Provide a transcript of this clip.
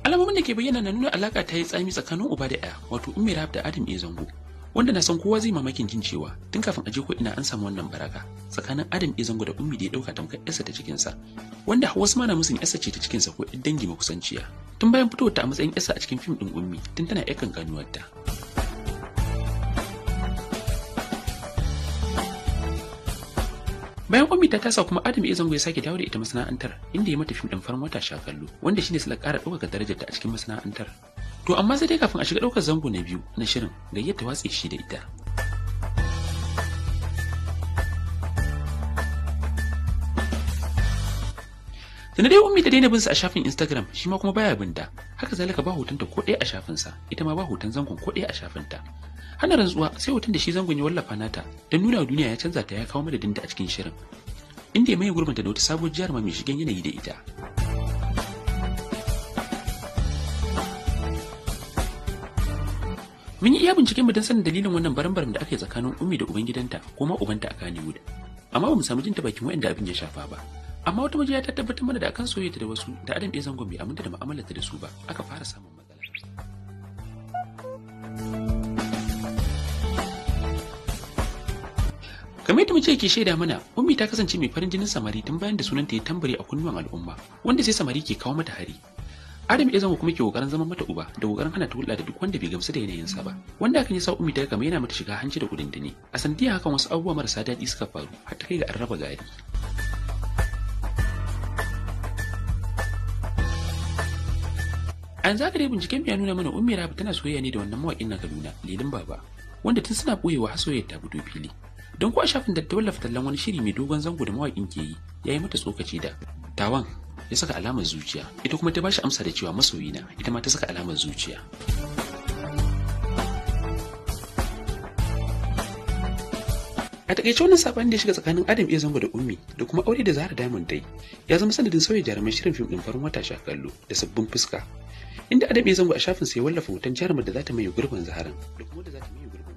alamomin da ke bayyana na nuna alaka ta yi tsami tsakanin uba da ɗaya wato ummi rahab da adam e zango wanda na san kowa zai mamakin jin cewa tun kafin a je ko ina an samu wannan baraka tsakanin adam e zango da ummi da ya dauka tamkar yarsa ta cikinsa wanda wasu ma na musun yarsa ce ta cikinsa ko ɗan dangi makusanciya tun bayan fitowar ta a matsayin yarsa a cikin fim ɗin ummi tun tana yar kankanuwarta bayan ummi ta tasa kuma adam ya zango ya sake dawo da ita masana'antar inda ya mata fim ɗin farin wata sha kallo wanda shine sila ƙara ɗaukaka darajarta a cikin masana'antar to amma sai dai kafin a shiga ɗaukar zango na biyu na shirin gayyar ta watse shi da ita da dai ummi ta daina bin sa a shafin Instagram shi ma kuma baya bin ta haka zalika ba hotonta ko ɗaya a shafin sa ita ma ba hoton zangon ko ɗaya a shafin ta hana rantsuwa sai hoton da shi zangon ya wallafa nata don nuna wa duniya ya canza ta ya kawo madadin ta a cikin shirin inda ya maye gurbinta da wata sabuwar jaruma mai shigen yanayi da ita mun yi iya binciken mu don sanin dalilin wannan baran-baran da aka yi tsakanin ummi da ubangidanta ko ma ubanta a Kannywood amma ba mu samu jin ta bakin waɗanda abin ya shafa ba amma wata majiya ta tabbatar mana da akan soyayya da wasu da adam ya zangon bai aminta da mu'amalarta da su ba aka fara samun matsala kamar yadda mace ke shaida mana ummi ta kasance mai farin jinin samari tun bayan da sunanta ya tambare a kunnuwan al'umma wanda sai samari ke kawo mata hari Adam ya zama kuma ke kokarin zama mata uba da kokarin hana ta hulɗa da duk wanda bai gamsu da yanayinsa ba wanda hakan ya sa ummi ta kama yana mata shiga hanci da kudindini a sanadiyar hakan wasu abubuwa marasa daɗi suka faru har ta kai ga an raba gari an zaka dai binciken ya nuna mana ummi rabi tana soyayya ne da wannan mawaƙin na kaduna lilin baba wanda tun suna ɓoyewa har soyayya ta fito fili don ko a shafin da ta wallafa tallan wani shiri mai dogon zango da mawaƙin ke yi ya yi mata tsokaci da tawan ya saka alamar zuciya ita kuma ta bashi amsa da cewa masoyina ita ma ta saka alamar zuciya a takaice wannan sabani da ya shiga tsakanin adam iya zango da ummi da kuma aure da zahra diamond dai ya zama sanadin sauya jaruman shirin fim din farin wata sha kallo da sabbin fuska inda adam iya zango a shafin sai wallafa hoton jarumar da za ta maye gurbin zaharan da kuma da za ta maye gurbin